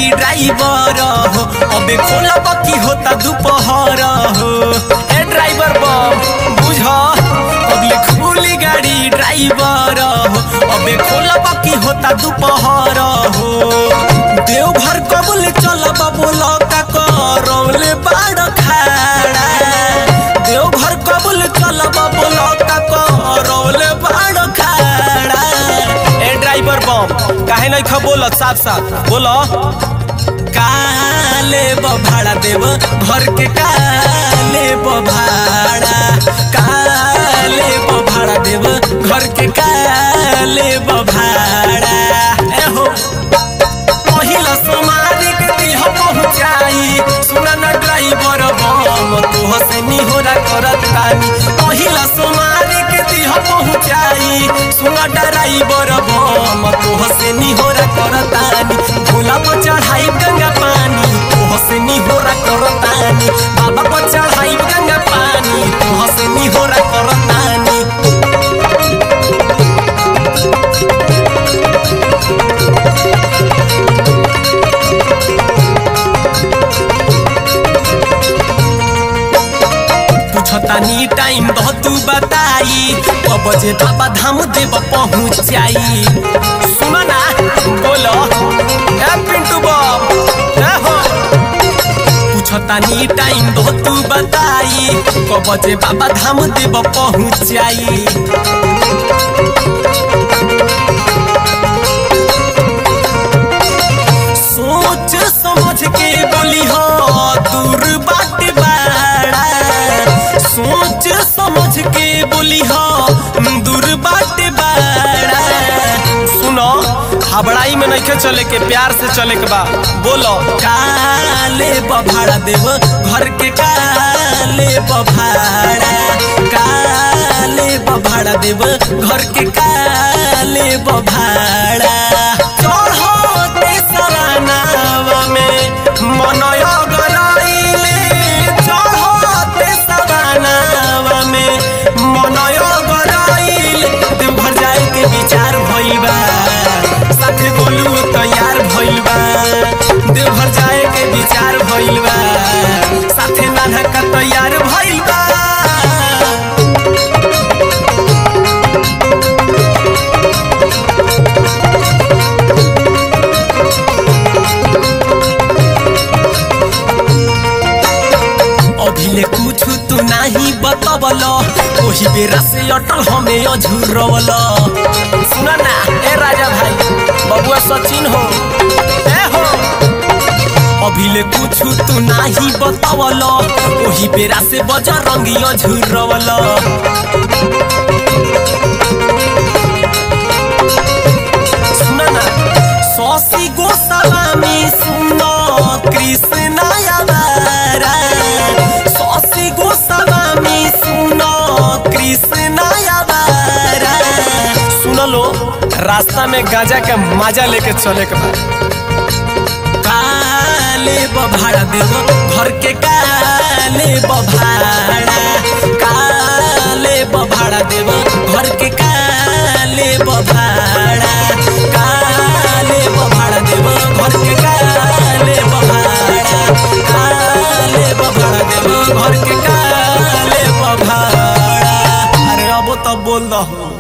गाड़ी ड्राइवर हो अबे खोला बकी होता दोपहर हो ए ड्राइवर बम बुझ अबले खुली गाड़ी ड्राइवर हो अबे खोला बकी होता दोपहर हो देवघर कबुल चलब बोल का करौले बाड़ खाड़ा देवघर कबुल चलब बोल का करौले बाड़ खाड़ा ए ड्राइवर बम काहे नहीं खा बोलत साफ साफ बोलो काले भाड़ा देव घर के काले भाड़ा काले भाड़ा देव घर के काले भाड़ा ए हो पहिला सोमारी के दिह पहुँचाई सुना न ड्राइवर बम तू हसे निहोरा करत तानी पहिला सोमारी के दिह पहुँचाई सुना ड्राइवर बम तू हसे निहोरा करत तानी भोला पर चढ़ाई गंगा पानी तू हसे निहोरा करत तानी बाबा पर चढ़ाई गंगा पानी तू हसे निहोरा करत तानी पूछतानी टाइम दह तू बताई कब बजे बाबा धाम देव पहुँचाई सुना ना बोलो ए पिंटू बम ए हो पूछतानी टाइम दह तू बताई कब बजे बाबा धाम देव पहुँचाई सोच समझ के बोली हो दूर बाट बाड़ा सोच समझ के बोली हो दूर बाट बाड़ा सुनो हबड़ाई में नहीं चले के प्यार से चले के बा बोलो काले बभाड़ा देव घर के काले बभाड़ा काले बभाड़ा देव घर के काले बभाड़ा चढ़ते सरानावा में मनय गराइले चढ़ते सरानावा में मनय गराइले देवघर जाए के विचार भइल बा साथे बोलू तैयार भइल बा देवघर जाए के विचार भइल बा साथे नाना का तैयार भइल बा अभिले कुछ तू नाही बतबल ओही बेरा से अटल हमें अझुरवल सुना ना ए राजा भाई बबुआ सचिन हो ए हो अभिले कुछ तू नाही बतबल ओही बेरा से बजरंगी अझुरवल सुना ना सौसी गोस्वामी सुनो कृष्ण आवारा सौसी गोस्वामी सुनो कृष्ण आवारा सुन लो रास्ता में गांजा के मजा लेके चले के बा काले बभाड़ा देव घर के काले बभाड़ा काले बभाड़ा देव घर के काले बभाड़ा काले बभाड़ा देव घर के काले बभाड़ा काले बभाड़ा देव घर के काले बभाड़ा अरे अब तो बोल दो